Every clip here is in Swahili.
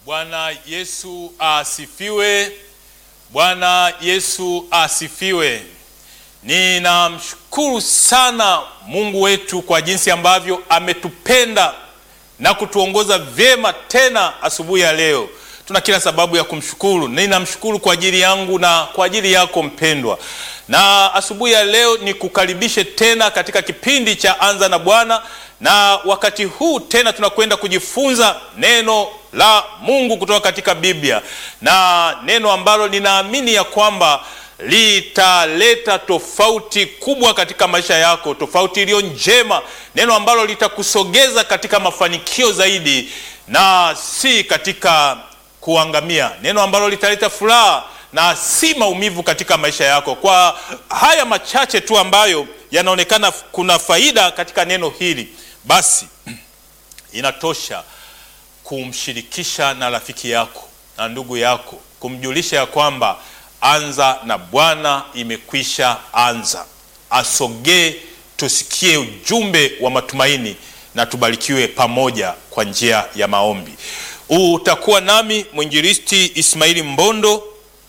Bwana Yesu asifiwe. Bwana Yesu asifiwe. Ninamshukuru sana Mungu wetu kwa jinsi ambavyo ametupenda na kutuongoza vyema tena asubuhi ya leo. Tuna kila sababu ya kumshukuru. Ninamshukuru kwa ajili yangu na kwa ajili yako mpendwa. Na asubuhi ya leo ni kukaribishe tena katika kipindi cha Anza na Bwana, na wakati huu tena tunakwenda kujifunza neno la Mungu kutoka katika Biblia, na neno ambalo ninaamini ya kwamba litaleta tofauti kubwa katika maisha yako, tofauti iliyo njema, neno ambalo litakusogeza katika mafanikio zaidi na si katika kuangamia, neno ambalo litaleta furaha na si maumivu katika maisha yako. Kwa haya machache tu ambayo yanaonekana kuna faida katika neno hili, basi inatosha kumshirikisha na rafiki yako na ndugu yako, kumjulisha ya kwamba Anza na Bwana imekwisha anza. Asogee tusikie ujumbe wa matumaini na tubarikiwe pamoja kwa njia ya maombi. Utakuwa nami mwinjilisti Ismaili Mbondo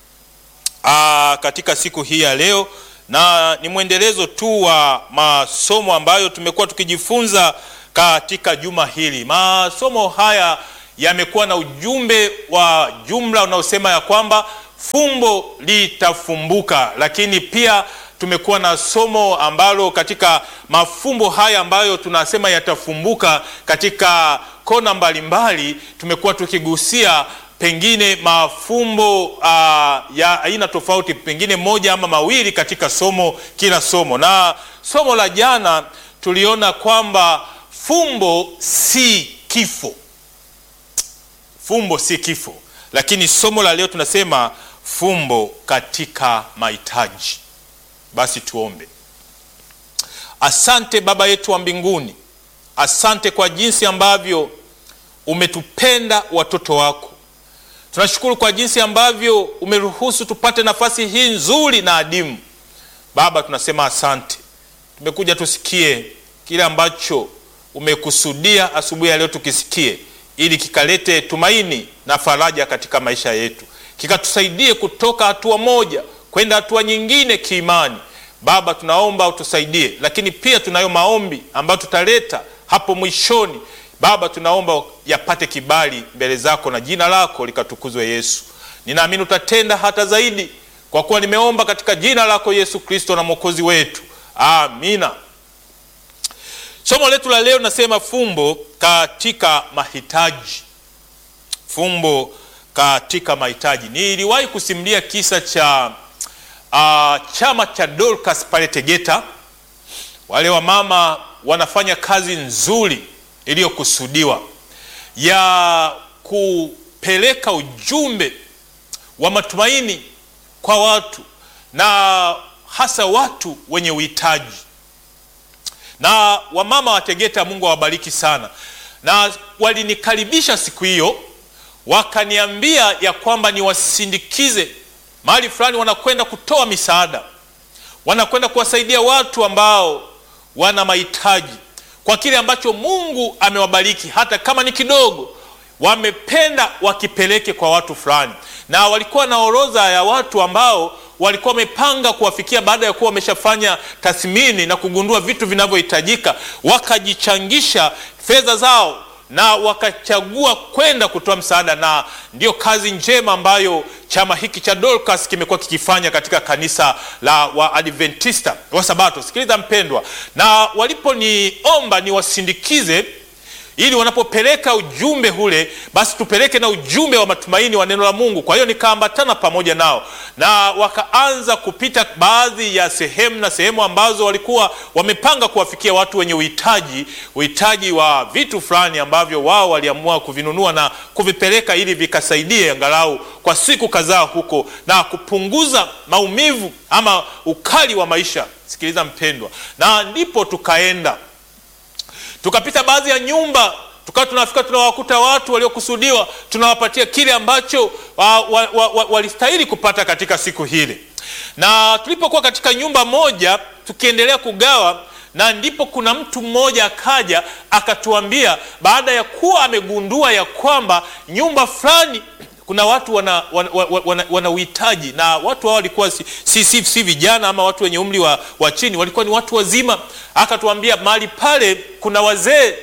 aa, katika siku hii ya leo, na ni mwendelezo tu wa masomo ambayo tumekuwa tukijifunza katika juma hili. Masomo haya yamekuwa na ujumbe wa jumla unaosema ya kwamba fumbo litafumbuka, lakini pia tumekuwa na somo ambalo katika mafumbo haya ambayo tunasema yatafumbuka katika kona mbalimbali, tumekuwa tukigusia pengine mafumbo uh, ya aina tofauti, pengine moja ama mawili katika somo kila somo. Na somo la jana tuliona kwamba fumbo si kifo, fumbo si kifo, lakini somo la leo tunasema fumbo katika mahitaji. Basi tuombe. Asante Baba yetu wa mbinguni, asante kwa jinsi ambavyo umetupenda watoto wako. Tunashukuru kwa jinsi ambavyo umeruhusu tupate nafasi hii nzuri na adimu. Baba, tunasema asante. Tumekuja tusikie kile ambacho umekusudia asubuhi ya leo tukisikie, ili kikalete tumaini na faraja katika maisha yetu, kikatusaidie kutoka hatua moja kwenda hatua nyingine kiimani. Baba, tunaomba utusaidie, lakini pia tunayo maombi ambayo tutaleta hapo mwishoni. Baba, tunaomba yapate kibali mbele zako na jina lako likatukuzwe. Yesu, ninaamini utatenda hata zaidi, kwa kuwa nimeomba katika jina lako Yesu Kristo na mwokozi wetu, amina. Somo letu la leo nasema fumbo katika mahitaji. Fumbo katika mahitaji. Niliwahi kusimulia kisa cha uh, chama cha Dorcas pale Tegeta. Wale wamama wanafanya kazi nzuri iliyokusudiwa ya kupeleka ujumbe wa matumaini kwa watu na hasa watu wenye uhitaji. Na wamama wa Tegeta, Mungu awabariki sana, na walinikaribisha siku hiyo, wakaniambia ya kwamba niwasindikize mahali fulani, wanakwenda kutoa misaada, wanakwenda kuwasaidia watu ambao wana mahitaji kwa kile ambacho Mungu amewabariki, hata kama ni kidogo, wamependa wakipeleke kwa watu fulani. Na walikuwa na orodha ya watu ambao walikuwa wamepanga kuwafikia baada ya kuwa wameshafanya tathmini na kugundua vitu vinavyohitajika, wakajichangisha fedha zao na wakachagua kwenda kutoa msaada, na ndiyo kazi njema ambayo chama hiki cha Dorcas kimekuwa kikifanya katika kanisa la Waadventista wa Sabato. Sikiliza mpendwa, na waliponiomba niwasindikize ili wanapopeleka ujumbe ule basi tupeleke na ujumbe wa matumaini wa neno la Mungu. Kwa hiyo nikaambatana pamoja nao na wakaanza kupita baadhi ya sehemu na sehemu ambazo walikuwa wamepanga kuwafikia watu wenye uhitaji, uhitaji wa vitu fulani ambavyo wao waliamua kuvinunua na kuvipeleka ili vikasaidie angalau kwa siku kadhaa huko na kupunguza maumivu ama ukali wa maisha. Sikiliza mpendwa, na ndipo tukaenda tukapita baadhi ya nyumba, tukawa tunafika tunawakuta watu waliokusudiwa, tunawapatia kile ambacho walistahili wa, wa, wa, kupata katika siku hile. Na tulipokuwa katika nyumba moja tukiendelea kugawa, na ndipo kuna mtu mmoja akaja akatuambia, baada ya kuwa amegundua ya kwamba nyumba fulani kuna watu wana, wana, wana, wana uhitaji na watu hao walikuwa si, si, si, si vijana ama watu wenye umri wa, wa chini, walikuwa ni watu wazima. Akatuambia mahali pale kuna wazee,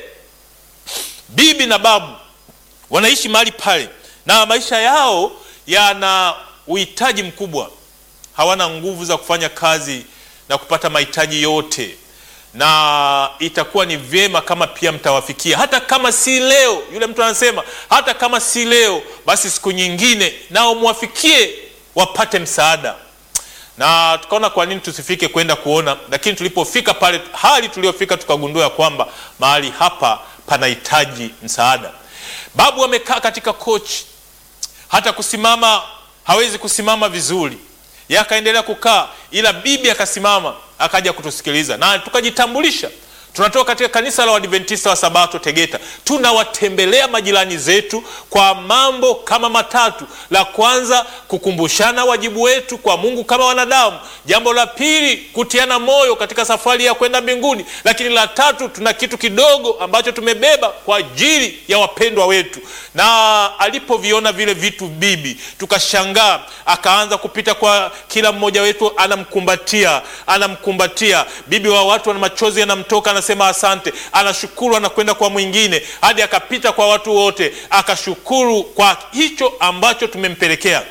bibi na babu wanaishi mahali pale, na maisha yao yana uhitaji mkubwa, hawana nguvu za kufanya kazi na kupata mahitaji yote na itakuwa ni vyema kama pia mtawafikia, hata kama si leo. Yule mtu anasema hata kama si leo, basi siku nyingine nao mwafikie wapate msaada. Na tukaona kwa nini tusifike kwenda kuona, lakini tulipofika pale, hali tuliyofika, tukagundua ya kwamba mahali hapa panahitaji msaada. Babu amekaa katika kochi, hata kusimama hawezi kusimama vizuri, yeye akaendelea kukaa, ila bibi akasimama akaja kutusikiliza na tukajitambulisha. Tunatoka katika kanisa la Waadventista wa Sabato Tegeta. Tunawatembelea majirani zetu kwa mambo kama matatu. La kwanza, kukumbushana wajibu wetu kwa Mungu kama wanadamu. Jambo la pili, kutiana moyo katika safari ya kwenda mbinguni. Lakini la tatu, tuna kitu kidogo ambacho tumebeba kwa ajili ya wapendwa wetu. Na alipoviona vile vitu bibi, tukashangaa, akaanza kupita kwa kila mmoja wetu, anamkumbatia, anamkumbatia. Bibi wa watu ana machozi yanamtoka anasema asante, anashukuru, anakwenda kwa mwingine, hadi akapita kwa watu wote, akashukuru kwa hicho ambacho tumempelekea.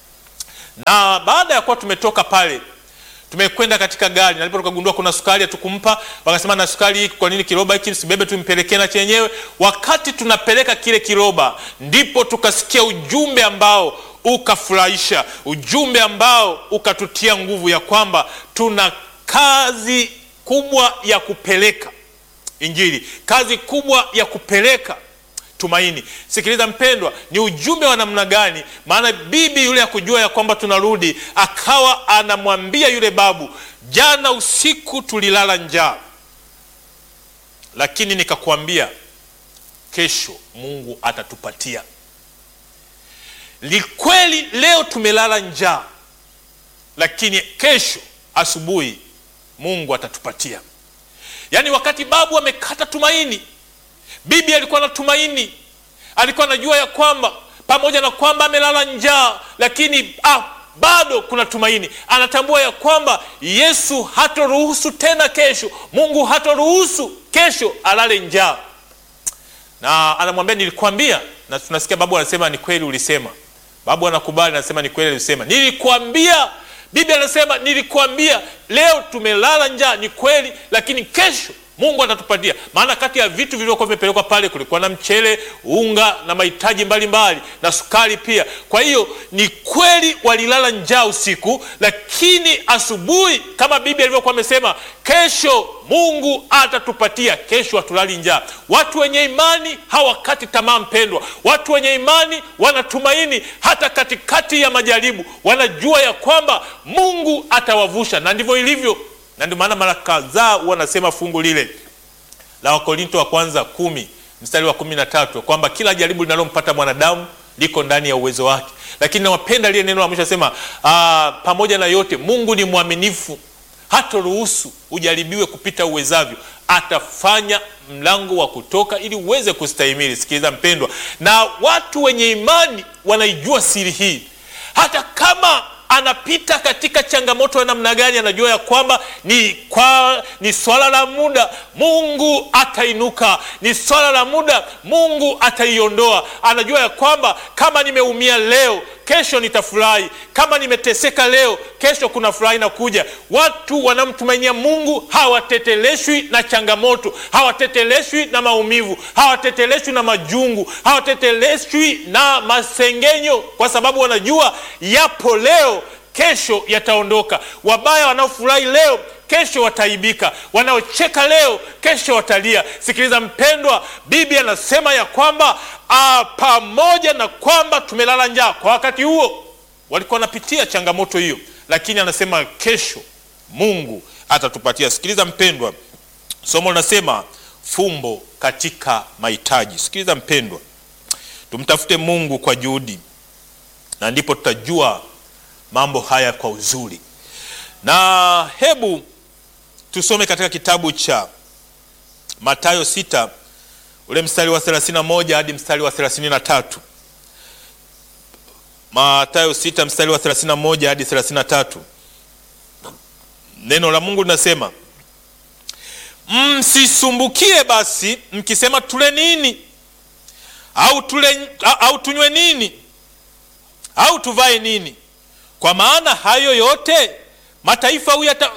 Na baada ya kuwa tumetoka pale, tumekwenda katika gari, na ndipo tukagundua kuna sukari hatukumpa. Wakasema na sukari hii, kwa nini kiroba hiki msibebe, tumpelekee na chenyewe. Wakati tunapeleka kile kiroba, ndipo tukasikia ujumbe ambao ukafurahisha, ujumbe ambao ukatutia nguvu ya kwamba tuna kazi kubwa ya kupeleka Injili, kazi kubwa ya kupeleka tumaini. Sikiliza mpendwa, ni ujumbe wa namna gani? Maana bibi yule akujua ya kwamba tunarudi, akawa anamwambia yule babu, jana usiku tulilala njaa, lakini nikakwambia kesho Mungu atatupatia. Likweli leo tumelala njaa, lakini kesho asubuhi Mungu atatupatia. Yaani, wakati babu amekata tumaini, bibi alikuwa na tumaini, alikuwa anajua ya kwamba pamoja na kwamba amelala njaa, lakini ah, bado kuna tumaini. Anatambua ya kwamba Yesu hatoruhusu tena kesho, Mungu hatoruhusu kesho alale njaa, na anamwambia nilikwambia. Na tunasikia babu anasema ni kweli ulisema. Babu anakubali, anasema ni kweli ulisema, nilikwambia Bibi anasema nilikwambia, leo tumelala njaa, ni kweli, lakini kesho Mungu atatupatia. Maana kati ya vitu vilivyokuwa vimepelekwa pale kulikuwa na mchele, unga na mahitaji mbalimbali na sukari pia. Kwa hiyo ni kweli walilala njaa usiku, lakini asubuhi, kama bibi alivyokuwa amesema, kesho Mungu atatupatia. Kesho hatulali njaa. Watu wenye imani hawakati tamaa, mpendwa. Watu wenye imani wanatumaini hata katikati ya majaribu, wanajua ya kwamba Mungu atawavusha, na ndivyo ilivyo na ndio maana mara kadhaa wanasema fungu lile la Wakorinto wa kwanza kumi mstari wa kumi na tatu kwamba kila jaribu linalompata mwanadamu liko ndani ya uwezo wake, lakini nawapenda lile neno la mwisho sema, pamoja na yote Mungu ni mwaminifu, hatoruhusu ujaribiwe kupita uwezavyo, atafanya mlango wa kutoka ili uweze kustahimili. Sikiliza mpendwa, na watu wenye imani wanaijua siri hii, hata kama anapita katika changamoto ya namna gani, anajua ya kwamba ni, kwa, ni swala la muda, Mungu atainuka. Ni swala la muda, Mungu ataiondoa. Anajua ya kwamba kama nimeumia leo, kesho nitafurahi. Kama nimeteseka leo, kesho kuna furahi na kuja. Watu wanamtumainia Mungu hawateteleshwi na changamoto, hawateteleshwi na maumivu, hawateteleshwi na majungu, hawateteleshwi na masengenyo, kwa sababu wanajua yapo leo kesho yataondoka. Wabaya wanaofurahi leo, kesho wataibika. Wanaocheka leo, kesho watalia. Sikiliza mpendwa, bibi anasema ya kwamba a, pamoja na kwamba tumelala njaa, kwa wakati huo walikuwa wanapitia changamoto hiyo, lakini anasema kesho Mungu atatupatia. Sikiliza mpendwa, somo linasema fumbo katika mahitaji. Sikiliza mpendwa, tumtafute Mungu kwa juhudi, na ndipo tutajua mambo haya kwa uzuri. Na hebu tusome katika kitabu cha Mathayo sita ule mstari wa 31 hadi mstari wa 33. Mathayo sita mstari wa 31 hadi 33. Neno la Mungu linasema msisumbukie basi mkisema tule nini au tule au tunywe nini au tuvae nini, kwa maana hayo yote mataifa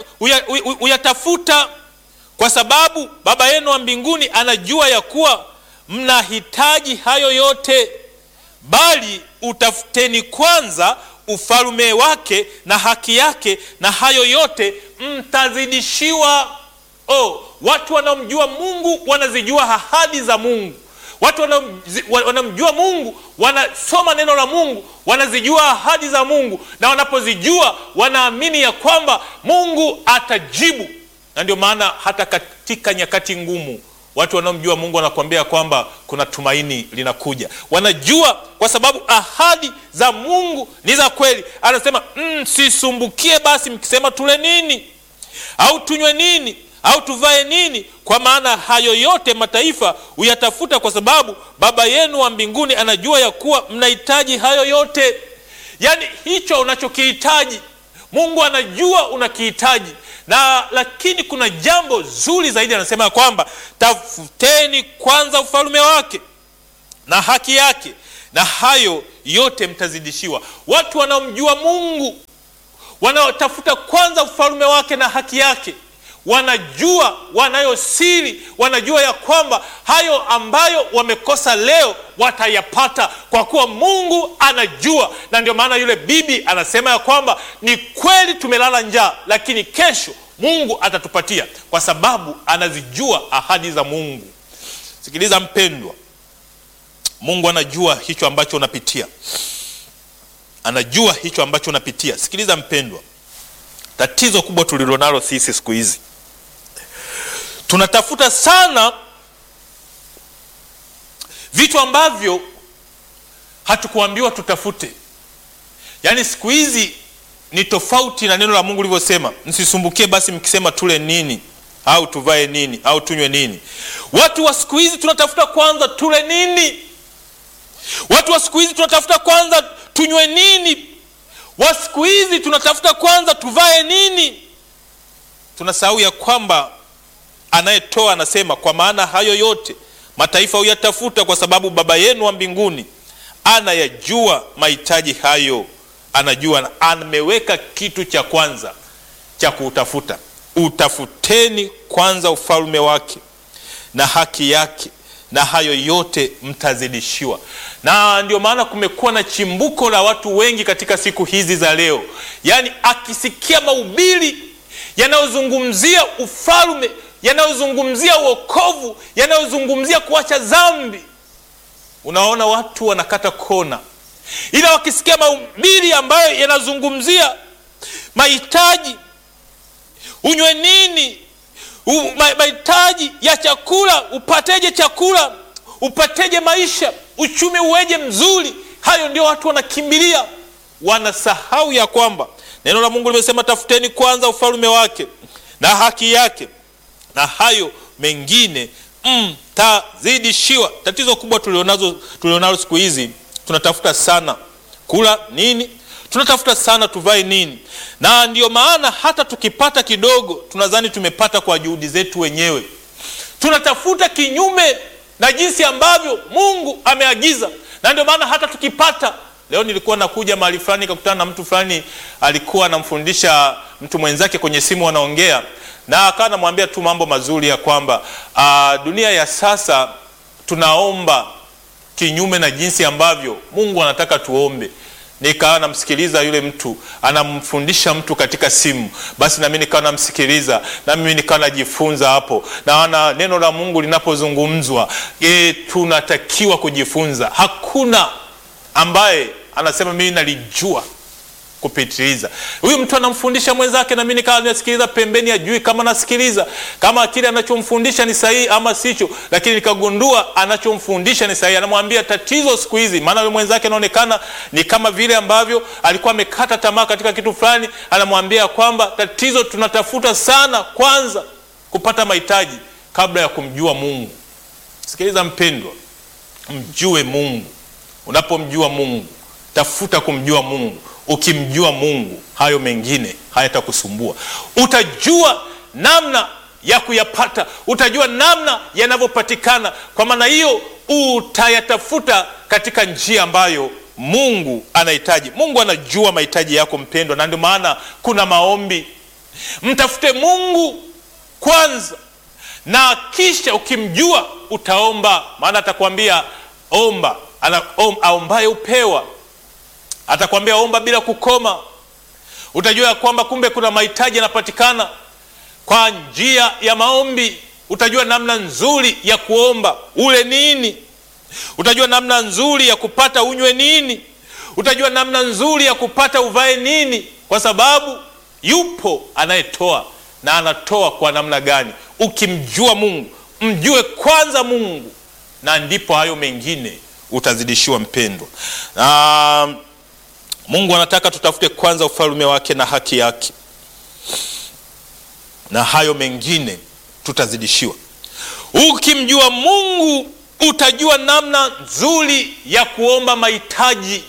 huyatafuta, kwa sababu Baba yenu wa mbinguni anajua ya kuwa mnahitaji hayo yote. Bali utafuteni kwanza ufalme wake na haki yake, na hayo yote mtazidishiwa. Oh, watu wanaomjua Mungu wanazijua ahadi za Mungu. Watu wanamjua Mungu wanasoma neno la Mungu, wanazijua ahadi za Mungu, na wanapozijua wanaamini ya kwamba Mungu atajibu. Na ndio maana hata katika nyakati ngumu watu wanaomjua Mungu wanakuambia kwamba kuna tumaini linakuja. Wanajua kwa sababu ahadi za Mungu ni za kweli. Anasema msisumbukie, mm, basi mkisema tule nini au tunywe nini au tuvae nini, kwa maana hayo yote mataifa huyatafuta, kwa sababu Baba yenu wa mbinguni anajua ya kuwa mnahitaji hayo yote. Yaani hicho unachokihitaji Mungu anajua unakihitaji, na lakini kuna jambo zuri zaidi, anasema ya kwamba tafuteni kwanza ufalme wake na haki yake, na hayo yote mtazidishiwa. Watu wanaomjua Mungu wanaotafuta kwanza ufalme wake na haki yake wanajua wanayo siri, wanajua ya kwamba hayo ambayo wamekosa leo watayapata, kwa kuwa Mungu anajua. Na ndio maana yule bibi anasema ya kwamba ni kweli tumelala njaa, lakini kesho Mungu atatupatia, kwa sababu anazijua ahadi za Mungu. Sikiliza mpendwa, Mungu anajua hicho ambacho unapitia, anajua hicho ambacho unapitia. Sikiliza mpendwa, tatizo kubwa tulilonalo sisi siku hizi tunatafuta sana vitu ambavyo hatukuambiwa tutafute. Yaani siku hizi ni tofauti na neno la Mungu lilivyosema, msisumbukie basi mkisema tule nini au tuvae nini au tunywe nini. Watu wa siku hizi tunatafuta kwanza tule nini. Watu wa siku hizi tunatafuta kwanza tunywe nini. Wa siku hizi tunatafuta kwanza tuvae nini. Tunasahau ya kwamba anayetoa anasema, kwa maana hayo yote mataifa huyatafuta, kwa sababu Baba yenu wa mbinguni anayajua mahitaji hayo. Anajua na ameweka kitu cha kwanza cha kuutafuta. Utafuteni kwanza ufalme wake na haki yake, na hayo yote mtazidishiwa. Na ndio maana kumekuwa na chimbuko la watu wengi katika siku hizi za leo, yaani akisikia mahubiri yanayozungumzia ufalme yanayozungumzia uokovu, yanayozungumzia kuacha dhambi, unaona watu wanakata kona. Ila wakisikia mahubiri ambayo yanazungumzia mahitaji, unywe nini, mahitaji ya chakula, upateje chakula, upateje maisha, uchumi uweje mzuri, hayo ndio watu wanakimbilia. Wanasahau ya kwamba neno la Mungu limesema, tafuteni kwanza ufalme wake na haki yake na hayo mengine mtazidishiwa. Mm, tatizo kubwa tulionazo tulionalo siku hizi, tunatafuta sana kula nini, tunatafuta sana tuvae nini, na ndiyo maana hata tukipata kidogo tunadhani tumepata kwa juhudi zetu wenyewe. Tunatafuta kinyume na jinsi ambavyo Mungu ameagiza, na ndio maana hata tukipata Leo nilikuwa nakuja mahali fulani nikakutana na mtu fulani alikuwa anamfundisha mtu mwenzake kwenye simu, wanaongea na akawa anamwambia tu mambo mazuri ya kwamba uh, dunia ya sasa tunaomba kinyume na jinsi ambavyo Mungu anataka tuombe. Nikawa namsikiliza yule mtu anamfundisha mtu katika simu, basi nami nikawa namsikiliza, na mimi nikawa najifunza hapo. Naona neno la Mungu linapozungumzwa, e, tunatakiwa kujifunza. Hakuna ambaye anasema mimi nalijua kupitiliza. Huyu mtu anamfundisha mwenzake, na mimi nikawa nasikiliza pembeni, ajui kama nasikiliza kama kile anachomfundisha ni sahihi ama sicho, lakini nikagundua anachomfundisha ni sahihi. Anamwambia tatizo siku hizi, maana yule mwenzake anaonekana ni kama vile ambavyo alikuwa amekata tamaa katika kitu fulani. Anamwambia kwamba tatizo, tunatafuta sana kwanza kupata mahitaji kabla ya kumjua Mungu. Sikiliza mpendwa, mjue Mungu. Unapomjua Mungu, tafuta kumjua Mungu. Ukimjua Mungu, hayo mengine hayatakusumbua. Utajua namna ya kuyapata, utajua namna yanavyopatikana. Kwa maana hiyo, utayatafuta katika njia ambayo Mungu anahitaji. Mungu anajua mahitaji yako mpendwa, na ndio maana kuna maombi. Mtafute Mungu kwanza, na kisha ukimjua utaomba, maana atakwambia omba. Ana, om, aombaye upewa atakwambia omba bila kukoma. Utajua ya kwamba kumbe kuna mahitaji yanapatikana kwa njia ya maombi. Utajua namna nzuri ya kuomba ule nini, utajua namna nzuri ya kupata unywe nini, utajua namna nzuri ya kupata uvae nini, kwa sababu yupo anayetoa na anatoa kwa namna gani. Ukimjua Mungu, mjue kwanza Mungu, na ndipo hayo mengine utazidishiwa mpendwa. Na Mungu anataka tutafute kwanza ufalme wake na haki yake, na hayo mengine tutazidishiwa. Ukimjua Mungu utajua namna nzuri ya kuomba mahitaji.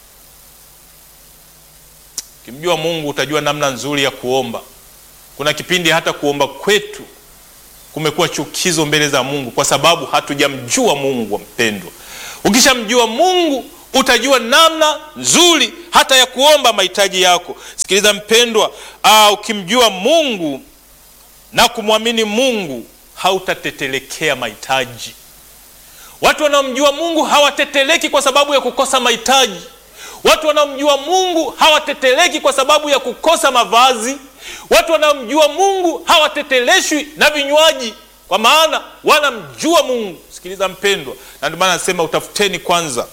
Ukimjua Mungu utajua namna nzuri ya kuomba. Kuna kipindi hata kuomba kwetu kumekuwa chukizo mbele za Mungu kwa sababu hatujamjua Mungu. Mpendwa, ukishamjua Mungu utajua namna nzuri hata ya kuomba mahitaji yako. Sikiliza mpendwa, aa, ukimjua Mungu na kumwamini Mungu hautatetelekea mahitaji. Watu wanaomjua Mungu hawateteleki kwa sababu ya kukosa mahitaji. Watu wanaomjua Mungu hawateteleki kwa sababu ya kukosa mavazi. Watu wanaomjua Mungu hawateteleshwi na vinywaji, kwa maana wanamjua Mungu. Sikiliza mpendwa, na ndio maana nasema utafuteni kwanza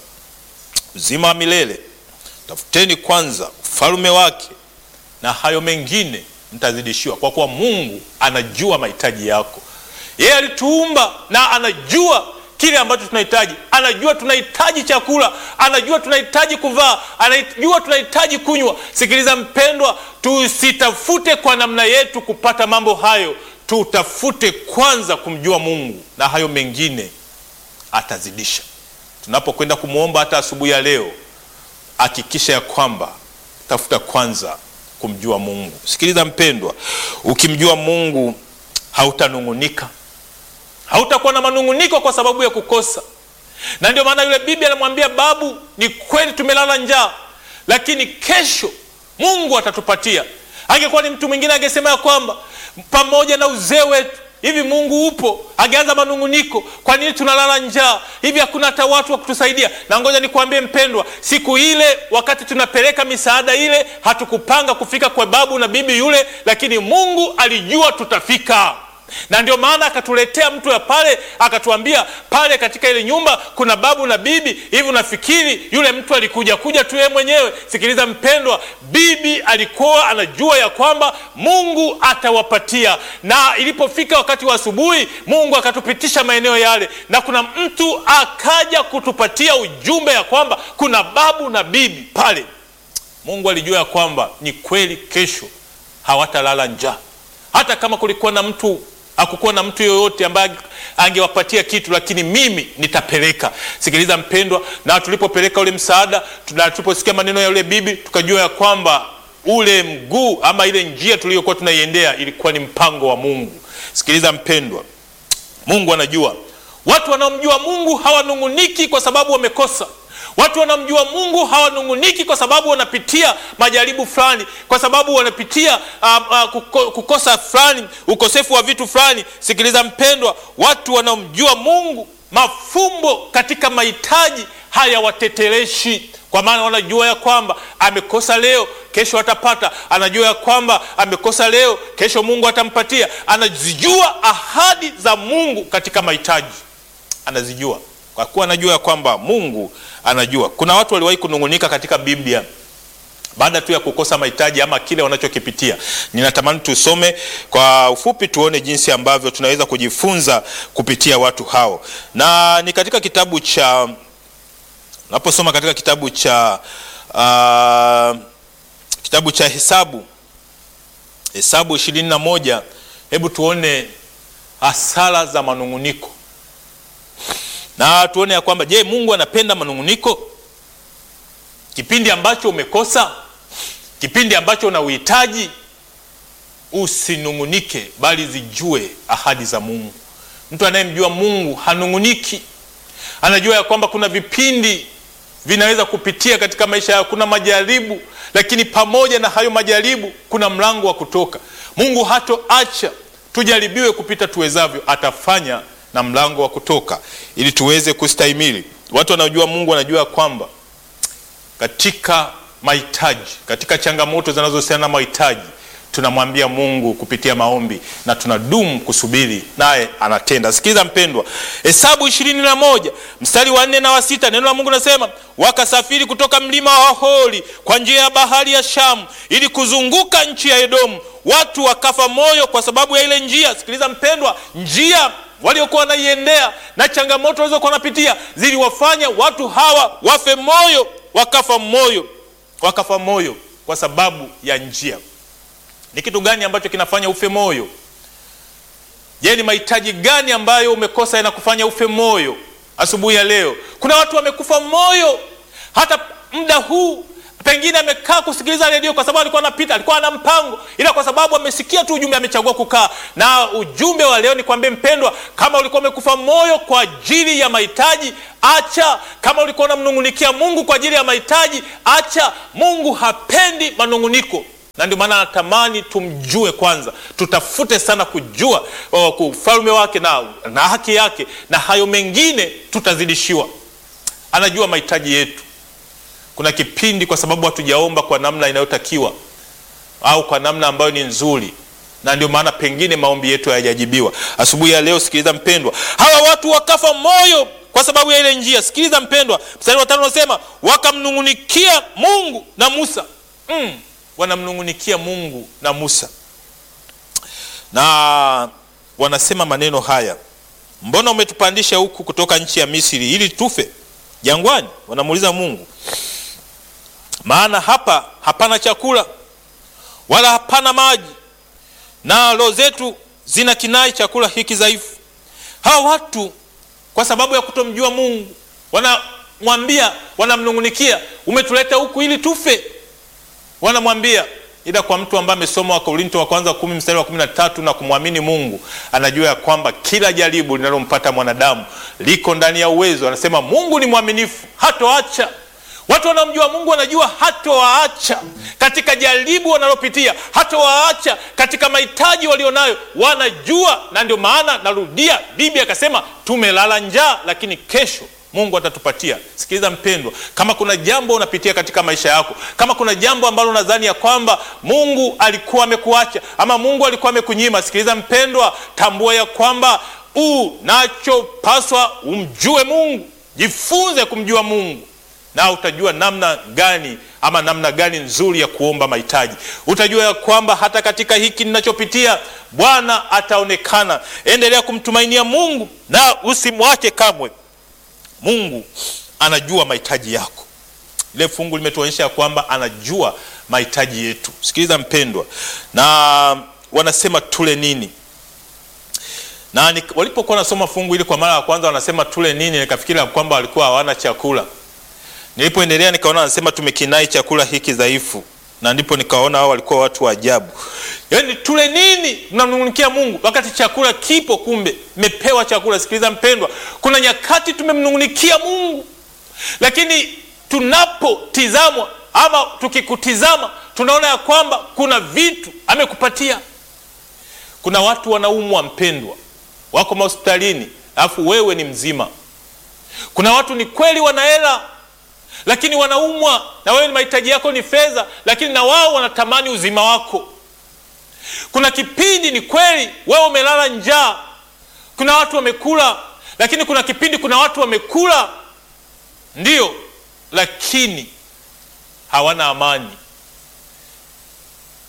uzima wa milele, tafuteni kwanza ufalme wake, na hayo mengine mtazidishiwa, kwa kuwa Mungu anajua mahitaji yako. Yeye alituumba na anajua kile ambacho tunahitaji. Anajua tunahitaji chakula, anajua tunahitaji kuvaa, anajua tunahitaji kunywa. Sikiliza mpendwa, tusitafute kwa namna yetu kupata mambo hayo, tutafute kwanza kumjua Mungu, na hayo mengine atazidisha. Tunapokwenda kumwomba hata asubuhi ya leo, hakikisha ya kwamba tafuta kwanza kumjua Mungu. Sikiliza mpendwa, ukimjua Mungu hautanung'unika, hautakuwa na manung'uniko kwa sababu ya kukosa. Na ndio maana yule bibi anamwambia babu, ni kweli tumelala njaa, lakini kesho Mungu atatupatia. Angekuwa ni mtu mwingine angesema ya kwamba pamoja na uzee wetu hivi Mungu upo, angeanza manung'uniko, kwa nini tunalala njaa hivi? Hakuna hata watu wa kutusaidia. Na ngoja nikwambie mpendwa, siku ile wakati tunapeleka misaada ile, hatukupanga kufika kwa babu na bibi yule, lakini Mungu alijua tutafika na ndio maana akatuletea mtu ya pale, akatuambia pale katika ile nyumba kuna babu na bibi. Hivi unafikiri yule mtu alikuja kuja tu yeye mwenyewe? Sikiliza mpendwa, bibi alikuwa anajua ya kwamba Mungu atawapatia, na ilipofika wakati wa asubuhi, Mungu akatupitisha maeneo yale, na kuna mtu akaja kutupatia ujumbe ya kwamba kuna babu na bibi pale. Mungu alijua ya kwamba ni kweli, kesho hawatalala njaa, hata kama kulikuwa na mtu hakukuwa na mtu yoyote ambaye angewapatia kitu, lakini mimi nitapeleka. Sikiliza mpendwa, na tulipopeleka ule msaada, tuliposikia maneno ya yule bibi, tukajua ya kwamba ule mguu ama ile njia tuliyokuwa tunaiendea ilikuwa ni mpango wa Mungu. Sikiliza mpendwa, Mungu anajua. Watu wanaomjua Mungu hawanung'uniki kwa sababu wamekosa Watu wanamjua Mungu hawanung'uniki kwa sababu wanapitia majaribu fulani, kwa sababu wanapitia uh, uh, kuko, kukosa fulani, ukosefu wa vitu fulani. Sikiliza mpendwa, watu wanaomjua Mungu, mafumbo katika mahitaji hayawateteleshi, kwa maana wanajua ya kwamba amekosa leo, kesho atapata. Anajua ya kwamba amekosa leo, kesho Mungu atampatia. Anazijua ahadi za Mungu katika mahitaji, anazijua kwa kuwa anajua ya kwamba Mungu anajua. Kuna watu waliwahi kunung'unika katika Biblia baada tu ya kukosa mahitaji ama kile wanachokipitia. Ninatamani tusome kwa ufupi, tuone jinsi ambavyo tunaweza kujifunza kupitia watu hao, na ni katika kitabu cha naposoma katika kitabu cha uh, kitabu cha Hesabu Hesabu ishirini na moja. Hebu tuone hasara za manung'uniko na tuone ya kwamba je, Mungu anapenda manung'uniko? Kipindi ambacho umekosa, kipindi ambacho una uhitaji, usinung'unike, bali zijue ahadi za Mungu. Mtu anayemjua Mungu hanung'uniki, anajua ya kwamba kuna vipindi vinaweza kupitia katika maisha yao, kuna majaribu, lakini pamoja na hayo majaribu kuna mlango wa kutoka. Mungu hatoacha tujaribiwe kupita tuwezavyo, atafanya na mlango wa kutoka ili tuweze kustahimili. Watu wanaojua Mungu wanajua kwamba katika mahitaji, katika changamoto zinazohusiana na mahitaji, tunamwambia Mungu kupitia maombi na tunadumu kusubiri, naye anatenda. Sikiliza mpendwa, Hesabu ishirini na moja mstari wa nne na wa sita neno la Mungu nasema, wakasafiri kutoka mlima wa Hori kwa njia ya bahari ya Shamu ili kuzunguka nchi ya Edomu, watu wakafa moyo kwa sababu ya ile njia. Sikiliza mpendwa, njia waliokuwa wanaiendea na changamoto walizokuwa wanapitia ziliwafanya watu hawa wafe moyo, wakafa moyo, wakafa moyo kwa sababu ya njia. Ni kitu gani ambacho kinafanya ufe moyo? Je, ni mahitaji gani ambayo umekosa yanakufanya ufe moyo asubuhi ya leo? Kuna watu wamekufa moyo hata muda huu pengine amekaa kusikiliza redio kwa sababu alikuwa anapita, alikuwa ana mpango, ila kwa sababu amesikia tu ujumbe amechagua kukaa. Na ujumbe wa leo ni kwambie mpendwa, kama ulikuwa umekufa moyo kwa ajili ya mahitaji, acha. Kama ulikuwa unamnung'unikia Mungu kwa ajili ya mahitaji, acha. Mungu hapendi manung'uniko, na ndio maana anatamani tumjue kwanza, tutafute sana kujua ufalme wake na, na haki yake, na hayo mengine tutazidishiwa. Anajua mahitaji yetu. Kuna kipindi kwa sababu hatujaomba kwa namna inayotakiwa au kwa namna ambayo ni nzuri, na ndio maana pengine maombi yetu hayajajibiwa. Asubuhi ya leo, sikiliza mpendwa, hawa watu wakafa moyo kwa sababu ya ile njia. Sikiliza mpendwa, mstari wa tano unasema wakamnung'unikia Mungu na Musa. Mm, wanamnung'unikia Mungu na Musa na wanasema maneno haya, mbona umetupandisha huku kutoka nchi ya Misri ili tufe jangwani? Wanamuuliza Mungu maana hapa hapana chakula wala hapana maji, na roho zetu zina kinai chakula hiki dhaifu. Hawa watu kwa sababu ya kutomjua Mungu wanamwambia, wanamnung'unikia, umetuleta huku ili tufe. Wanamwambia, ila kwa mtu ambaye amesoma Wakorinto wa kwanza kumi mstari wa kumi na tatu na kumwamini Mungu anajua ya kwamba kila jaribu linalompata mwanadamu liko ndani ya uwezo. Anasema Mungu ni mwaminifu, hatoacha Watu wanaomjua Mungu wanajua hatowaacha katika jaribu wanalopitia, hatowaacha katika mahitaji walionayo, wanajua. Na ndio maana narudia, bibi akasema tumelala njaa, lakini kesho Mungu atatupatia. Sikiliza mpendwa, kama kuna jambo unapitia katika maisha yako, kama kuna jambo ambalo unadhani ya kwamba Mungu alikuwa amekuacha ama Mungu alikuwa amekunyima, sikiliza mpendwa, tambua ya kwamba unachopaswa umjue Mungu, jifunze kumjua Mungu na utajua namna gani ama namna gani nzuri ya kuomba mahitaji. Utajua ya kwamba hata katika hiki ninachopitia Bwana ataonekana. Endelea kumtumainia Mungu na usimwache kamwe. Mungu anajua mahitaji yako. Ile fungu limetuonyesha kwamba anajua mahitaji yetu. Sikiliza mpendwa, na wanasema tule nini na walipokuwa nasoma fungu hili kwa mara ya kwanza, wanasema tule nini, nikafikiri kwamba walikuwa hawana chakula Nilipoendelea nikaona anasema tumekinai chakula hiki dhaifu, na ndipo nikaona hao walikuwa watu wa ajabu. Yaani tule nini? Mnamnung'unikia Mungu wakati chakula kipo, kumbe mmepewa chakula. Sikiliza mpendwa, kuna nyakati tumemnung'unikia Mungu, lakini tunapotizamwa ama tukikutizama tunaona ya kwamba kuna vitu amekupatia. Kuna watu wanaumwa, mpendwa, wako mahospitalini alafu wewe ni mzima. Kuna watu ni kweli wana hela lakini wanaumwa na wewe, mahitaji yako ni fedha, lakini na wao wanatamani uzima wako. Kuna kipindi ni kweli wewe umelala njaa, kuna watu wamekula, lakini kuna kipindi kuna watu wamekula ndio, lakini hawana amani,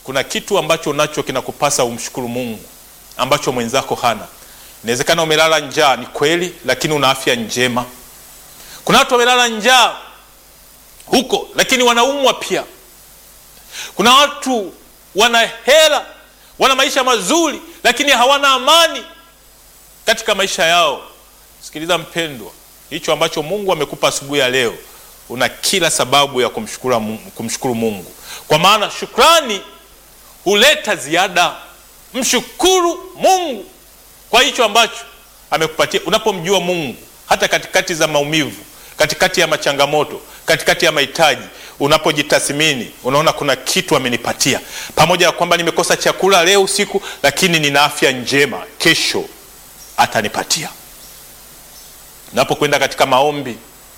kuna kitu ambacho unacho kinakupasa umshukuru Mungu ambacho mwenzako hana. Inawezekana umelala njaa, ni kweli, lakini una afya njema. Kuna watu wamelala njaa huko, lakini wanaumwa pia. Kuna watu wana hela, wana maisha mazuri, lakini hawana amani katika maisha yao. Sikiliza mpendwa, hicho ambacho Mungu amekupa asubuhi ya leo, una kila sababu ya kumshukuru Mungu, kumshukuru Mungu, kwa maana shukrani huleta ziada. Mshukuru Mungu kwa hicho ambacho amekupatia. Unapomjua Mungu hata katikati za maumivu, katikati ya machangamoto, katikati ya mahitaji, unapojitathmini unaona kuna kitu amenipatia, pamoja na kwamba nimekosa chakula leo usiku, lakini nina afya njema, kesho atanipatia. Unapokwenda katika maombi,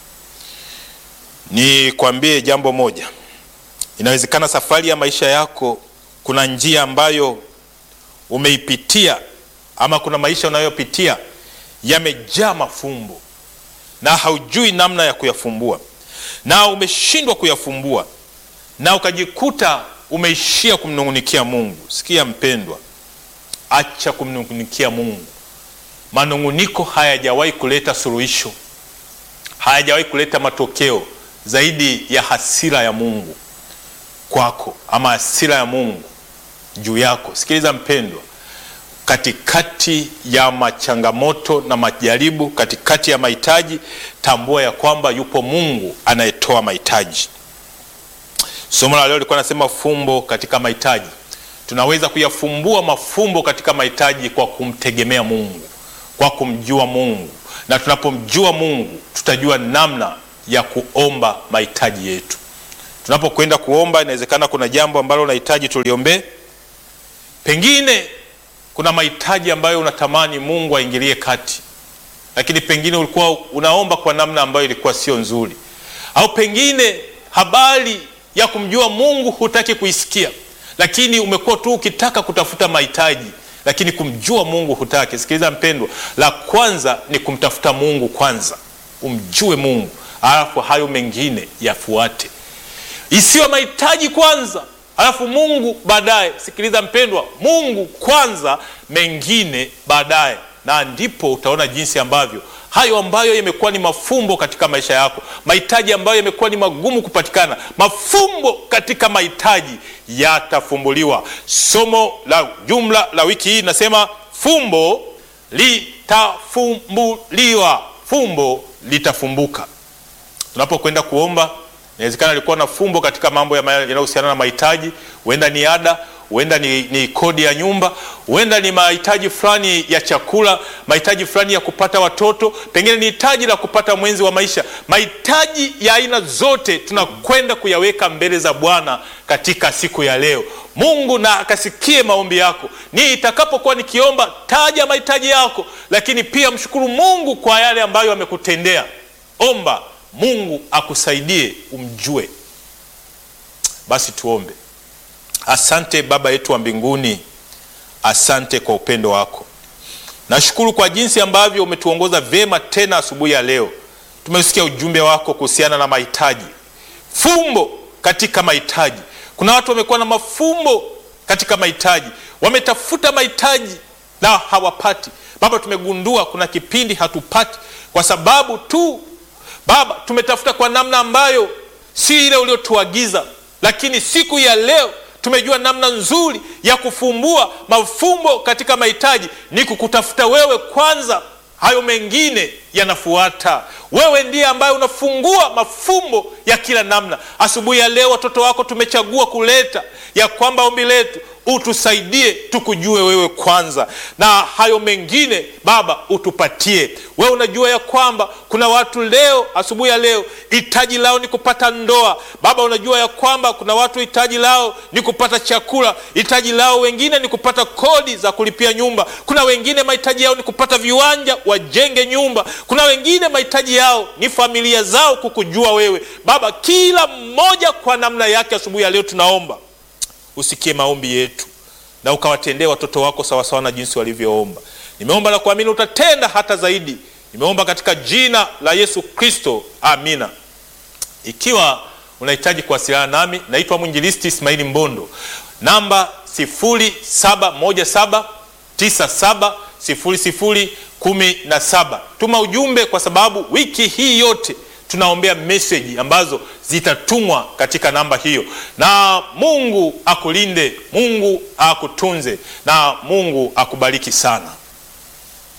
nikwambie jambo moja, inawezekana safari ya maisha yako kuna njia ambayo umeipitia ama kuna maisha unayopitia yamejaa mafumbo na haujui namna ya kuyafumbua, na umeshindwa kuyafumbua, na ukajikuta umeishia kumnung'unikia Mungu. Sikia mpendwa, acha kumnung'unikia Mungu. Manung'uniko hayajawahi kuleta suluhisho, hayajawahi kuleta matokeo zaidi ya hasira ya Mungu kwako ama hasira ya Mungu juu yako. Sikiliza mpendwa, katikati ya machangamoto na majaribu, katikati ya mahitaji, tambua ya kwamba yupo Mungu anayetoa mahitaji. Somo la leo lilikuwa nasema fumbo katika mahitaji. Tunaweza kuyafumbua mafumbo katika mahitaji kwa kumtegemea Mungu, kwa kumjua Mungu, na tunapomjua Mungu tutajua namna ya kuomba mahitaji yetu. Tunapokwenda kuomba, inawezekana kuna jambo ambalo unahitaji tuliombee. Pengine kuna mahitaji ambayo unatamani Mungu aingilie kati, lakini pengine ulikuwa unaomba kwa namna ambayo ilikuwa sio nzuri, au pengine habari ya kumjua Mungu hutaki kuisikia, lakini umekuwa tu ukitaka kutafuta mahitaji, lakini kumjua Mungu hutaki. Sikiliza mpendwa, la kwanza ni kumtafuta Mungu kwanza, umjue Mungu, alafu hayo mengine yafuate. Isiwe mahitaji kwanza alafu Mungu baadaye. Sikiliza mpendwa, Mungu kwanza, mengine baadaye, na ndipo utaona jinsi ambavyo hayo ambayo yamekuwa ni mafumbo katika maisha yako, mahitaji ambayo yamekuwa ni magumu kupatikana, mafumbo katika mahitaji yatafumbuliwa. Somo la jumla la wiki hii nasema fumbo litafumbuliwa, fumbo litafumbuka. Tunapokwenda kuomba inawezekana alikuwa na fumbo katika mambo yanayohusiana na mahitaji, huenda ni ada, huenda ni, ni kodi ya nyumba, huenda ni mahitaji fulani ya chakula, mahitaji fulani ya kupata watoto, pengine ni hitaji la kupata mwenzi wa maisha. Mahitaji ya aina zote tunakwenda kuyaweka mbele za Bwana katika siku ya leo. Mungu na akasikie maombi yako. Ni itakapokuwa nikiomba, taja mahitaji yako, lakini pia mshukuru Mungu kwa yale ambayo amekutendea. Omba Mungu akusaidie umjue. Basi tuombe. Asante Baba yetu wa mbinguni, asante kwa upendo wako. Nashukuru kwa jinsi ambavyo umetuongoza vyema tena asubuhi ya leo. Tumesikia ujumbe wako kuhusiana na mahitaji, fumbo katika mahitaji. Kuna watu wamekuwa na mafumbo katika mahitaji, wametafuta mahitaji na hawapati. Baba, tumegundua kuna kipindi hatupati kwa sababu tu Baba, tumetafuta kwa namna ambayo si ile uliotuagiza, lakini siku ya leo tumejua namna nzuri ya kufumbua mafumbo katika mahitaji ni kukutafuta wewe kwanza, hayo mengine yanafuata. Wewe ndiye ambaye unafungua mafumbo ya kila namna. Asubuhi ya leo watoto wako tumechagua kuleta ya kwamba ombi letu utusaidie tukujue wewe kwanza, na hayo mengine Baba utupatie wewe. Unajua ya kwamba kuna watu leo, asubuhi ya leo, hitaji lao ni kupata ndoa. Baba, unajua ya kwamba kuna watu hitaji lao ni kupata chakula, hitaji lao wengine ni kupata kodi za kulipia nyumba, kuna wengine mahitaji yao ni kupata viwanja wajenge nyumba, kuna wengine mahitaji yao ni familia zao kukujua wewe Baba. Kila mmoja kwa namna yake, asubuhi ya leo tunaomba usikie maombi yetu na ukawatendee watoto wako sawasawa na jinsi walivyoomba. Nimeomba na kuamini utatenda hata zaidi. Nimeomba katika jina la Yesu Kristo, amina. Ikiwa unahitaji kuwasiliana nami, naitwa mwinjilisti Ismaili Mbondo. namba 0717970017. Tuma ujumbe, kwa sababu wiki hii yote tunaombea meseji ambazo zitatumwa katika namba hiyo. Na Mungu akulinde, Mungu akutunze na Mungu akubariki sana.